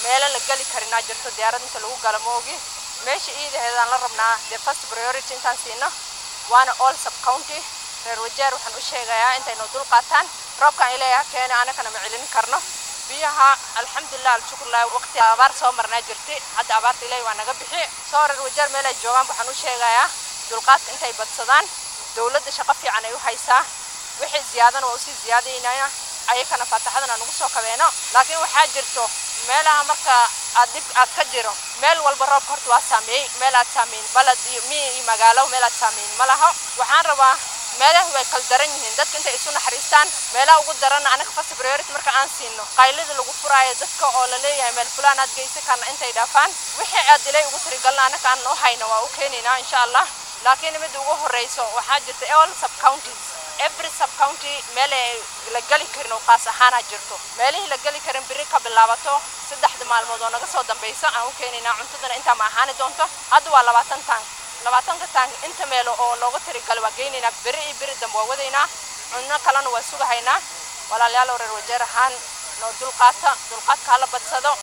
meelo la geli karinaa jirto diyaarad inta lagu gala moogi meesha iidaheedaan la rabnaa dee first priority intaan siino waana all sub county reer wajeer waxaan u sheegayaa intaynu dul qaataan roobkaan ileeyaha keena anakana ma celin karno biyaha alxamdulilah alshukurlah waqti abaar soo marnaa jirtay hadda abaarta ilaahi waa naga bixi soo reer wajeer meel ay joogaan waxaan u sheegayaa dulqaadka intay badsadaan dowladda shaqo fiican ay u haysaa wixii ziyaadana waa usii ziyaadaynaya ayakana faataxadana nagu soo kabeeno laakiin waxaa jirto meelaha marka aad dhib aad ka jiro meel walba roobka horta waa saameeyey meel aad saameyn balad iyo miyi iyo magaalo meel aad saameyn ma laho waxaan rabaa meelaha way kala daran yihiin dadka intay isu naxariistaan meelaha ugu daran anaga first priority marka aan siino qaylida lagu furaayo dadka oo la leeyahay meel fulaan aad geysan karna intay dhaafaan wixii aad ilay ugu tirigalna anaga aan u hayno waa u keenaynaa insha allah laakiin midda ugu horeyso waxaa jirta all sub counties every sub county meel ay la geli karin oo qaas ahaana jirto meelihii la geli karin biri ka bilaabato saddexda maalmood oo naga soo dambeysa aan u keenaynaa cuntadana intaa ma ahaani doonto hadda waa labaatan taank labaatanka taank inta meelo oo looga tirigal waa geynaynaa beri iyo beri dambe waa wadaynaa cunno kalena waa sugahaynaa walaalayaal reer wajeer ahaan noo dulqaata dulqaadka hala badsado